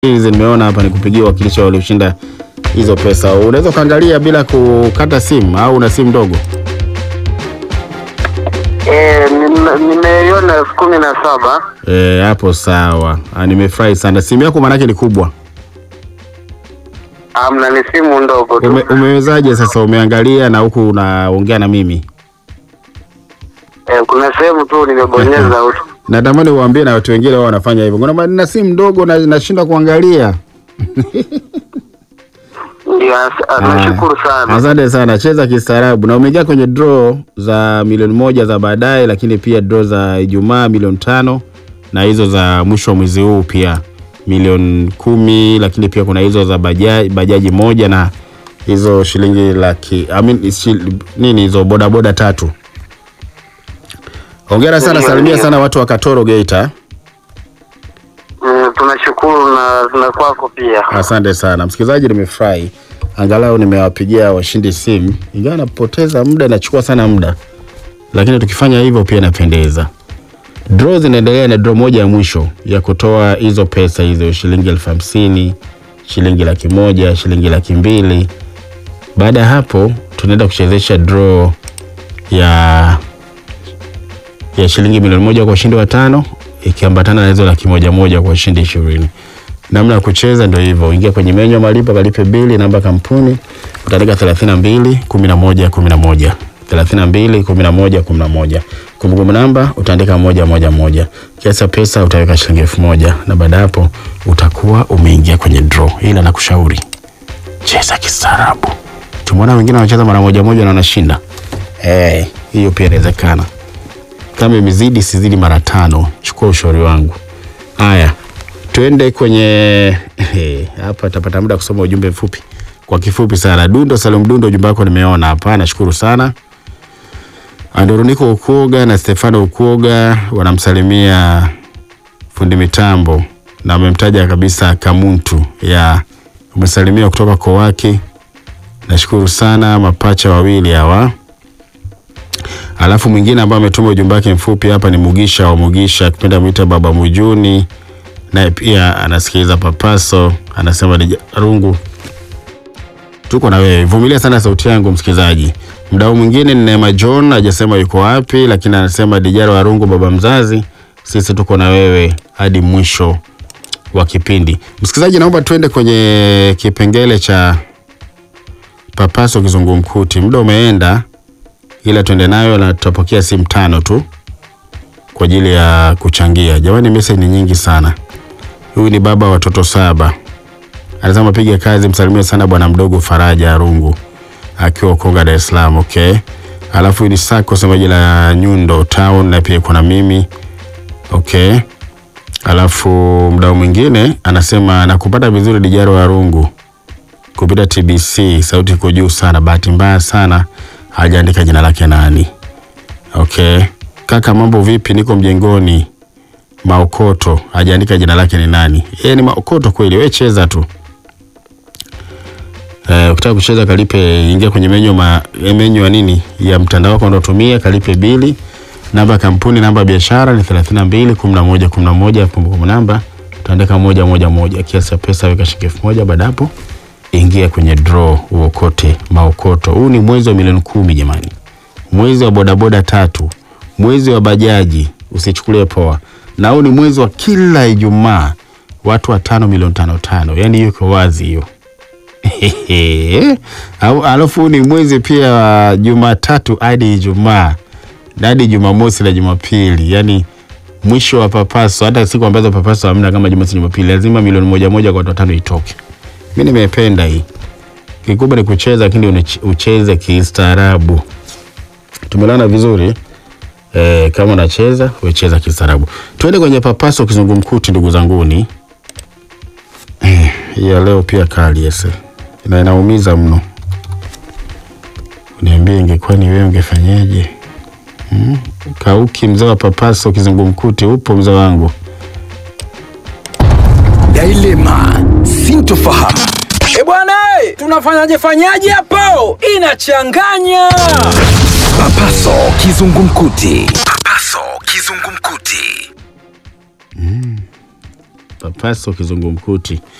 hizi nimeona hapa nikupigia wakilisha walioshinda hizo pesa. Unaweza ukaangalia bila kukata simu au una simu ndogo? Eh, nime- nimeiona elfu kumi na saba. Eh, hapo sawa. Ah, nimefurahi sana. Simu yako maanake ni kubwa. Amna, ni simu ndogo tu. Ume, umewezaje sasa? Umeangalia na huku unaongea na mimi. Eh, kuna sehemu tu nimebonyeza utu. Natamani uwaambie na watu wengine wao wanafanya hivyo. Kuna na simu ndogo na nashinda kuangalia. Ndio, as- nashukuru sana. Asante sana, cheza kistaarabu. Na umeingia kwenye draw za milioni moja za baadaye, lakini pia draw za Ijumaa milioni tano na hizo za mwisho wa mwezi huu pia milioni kumi, lakini pia kuna hizo za bajaji, bajaji moja na hizo shilingi laki I mean, shil, nini hizo bodaboda tatu. Hongera sana, Ndio, salimia ndio. sana watu wa Katoro Geita. Mm, tunashukuru na na kwako pia. Asante sana msikilizaji, nimefurahi angalau nimewapigia washindi simu, ingawa napoteza muda, inachukua sana muda, lakini tukifanya hivyo pia inapendeza. Draw zinaendelea na draw moja ya mwisho ya kutoa hizo pesa hizo, shilingi elfu hamsini, shilingi laki moja, shilingi laki mbili. Baada ya hapo tunaenda kuchezesha draw ya ya shilingi milioni moja kwa ushindi wa tano ikiambatana na hizo laki moja moja kwa ushindi ishirini. Namna ya kucheza ndio hivyo, ingia kwenye menyu ya malipo, kalipe bili, namba ya kampuni utaandika 32 11 11 32 11 11. Kumbukumbu namba utaandika moja moja moja. Kiasi cha pesa utaweka shilingi elfu moja na baada ya hapo utakuwa umeingia kwenye draw. Ila nakushauri cheza kistaarabu. Tumeona wengine wanacheza mara moja moja na wanashinda. Eh, hiyo pia inawezekana. Kama imezidi sizidi mara tano, chukua ushauri wangu. Haya, twende kwenye eh, hapa tapata muda kusoma ujumbe mfupi kwa kifupi sana. Dundo Salum Dundo, ujumbe wako nimeona hapa, nashukuru sana. Andoruniko Ukuoga na Stefano Ukuoga wanamsalimia fundi mitambo na wamemtaja kabisa Kamuntu ya umesalimia kutoka Kowaki. Nashukuru sana mapacha wawili hawa. Alafu mwingine ambaye ametuma ujumbe wake mfupi hapa ni Mugisha wa Mugisha, akipenda mwita Baba Mujuni, naye pia anasikiliza Papaso, anasema ni rungu tuko na wewe, vumilia sana sauti yangu msikilizaji. Mdau mwingine ni Neema John, hajasema yuko wapi, lakini anasema Dijaro wa Rungu, baba mzazi, sisi tuko na wewe hadi mwisho wa kipindi. Msikilizaji, naomba tuende kwenye kipengele cha Papaso kizungumkuti. Muda umeenda, ila tuende nayo na tutapokea simu tano tu kwa ajili ya kuchangia. Jamani, message ni nyingi sana. Huyu ni baba wa watoto saba, anasema piga kazi, msalimie sana bwana mdogo Faraja Arungu akiwa Konga, Dar es Salaam. Okay, alafu huyu ni Sako semaji la Nyundo Town, na pia kuna mimi okay. Alafu mdau mwingine anasema nakupata vizuri Dijaro wa Rungu kupita TBC, sauti iko juu sana. Bahati mbaya sana hajaandika jina lake nani. Okay, kaka, mambo vipi? Niko mjengoni Maokoto, hajaandika jina lake ni nani. Yeye ni Maokoto kweli? Wewe cheza tu. Eh, ukitaka kucheza kalipe, ingia kwenye menyu ma menyu ya nini ya mtandao wako unaotumia, kalipe bili. Namba ya kampuni, namba ya biashara ni 32 11 11. Kumbukumbu namba utaandika moja moja moja, kiasi cha pesa weka shilingi elfu moja. Baada hapo ingia kwenye draw uokote maokoto. Huu ni mwezi wa milioni kumi jamani, mwezi wa bodaboda tatu, mwezi wa bajaji, usichukulie poa, na huu ni mwezi wa kila Ijumaa watu watano milioni tano tano, yani hiyo iko wazi hiyo. Au- Alafu ni mwezi pia wa Jumatatu hadi Ijumaa na hadi Jumamosi na Jumapili, yani mwisho wa papaso. Hata siku ambazo papaso hamna kama Jumamosi, Jumapili, lazima milioni moja moja kwa watu watano itoke. Mi nimependa hii. Kikubwa ni kucheza, lakini unich- ucheze kistaarabu. Tumelana vizuri e, kama unacheza wecheza kistaarabu. Tuende kwenye papaso kizungumkuti, ndugu zanguni. Eh, hii ya leo pia kali ese na inaumiza mno. Niambie, ingekuwa ni wewe ungefanyaje? Hmm? Kauki mzee wa papaso kizungumkuti, upo mzee wangu? Dilema, sintofahamu. E bwana, eh, tunafanyaje fanyaje hapo? Inachanganya. Papaso kizungumkuti. Papaso kizungumkuti. Papaso kizungumkuti.